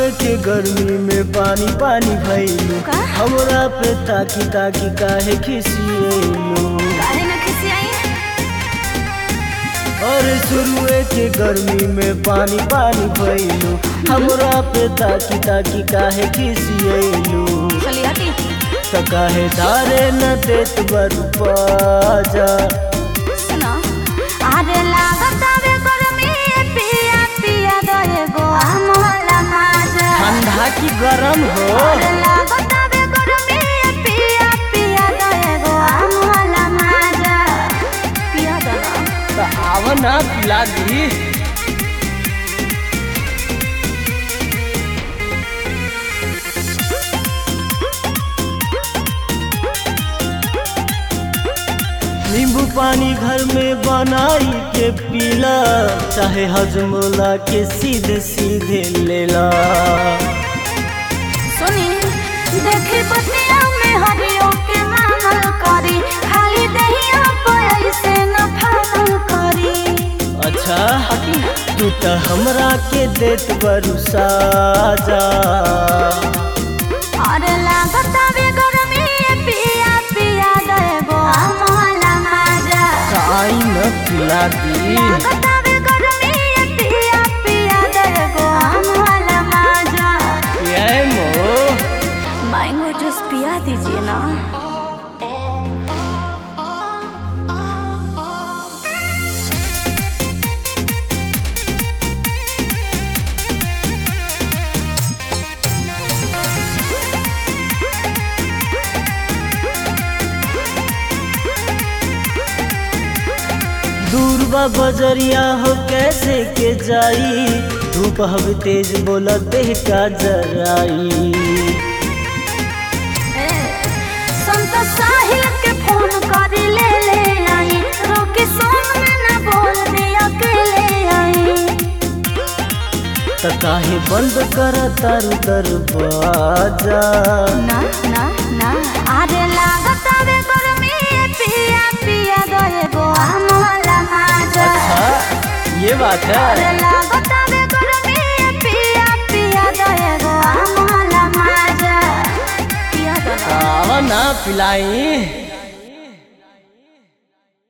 के गर्मी में पानी पानी भइलू का? हमरा पे ताकी ताकी काहे खिसिएलू काहे न खिसियाई और शुरुए के गर्मी में पानी पानी भइलू हमरा पे ताकी ताकी काहे खिसिएलू चली हटी त काहे धारे न देत बरु पाजा सुनो अरे लागत आवे गर्मी पिया पिया दए गो आमला माजा ठंडा की गरम हो अरे लागत आवे गर्मी पिया पिया दए गो आमला माजा पिया दना त आव ना पिला दी नींबू पानी घर में बनाई के पीला चाहे हजमोला के सीधे सीधे लेला सुनी देखी बतिया में हरियो के मानल करी खाली दहिया पे से न फानल करी अच्छा हटी तू त हमरा के देत बरु साजा अरे लागत आवे गर्मी पिया पिया दए गो आमला माजा काई न पिला दी लागत आवे गर्मी पिया पिया दए गो आमला माजा ये मो मैंगो जूस पिया दीजिए ना दूर बा बजरिया हो कैसे के जाई धूप हब तेज बोला देह का जराई संत साहिल के फोन कर ले ले आई रोके सोन में ना बोल दे अकेले आई त काहे बंद कर तारू दरवाजा ना ना ना अरे लागत आवे गर्मी पिया पिया दए गो आमला माजा अच्छा ये बात है अरे लागत आवे गर्मी पिया पिया दए गो आमला माजा पिया दो ना आवा ना पिलाई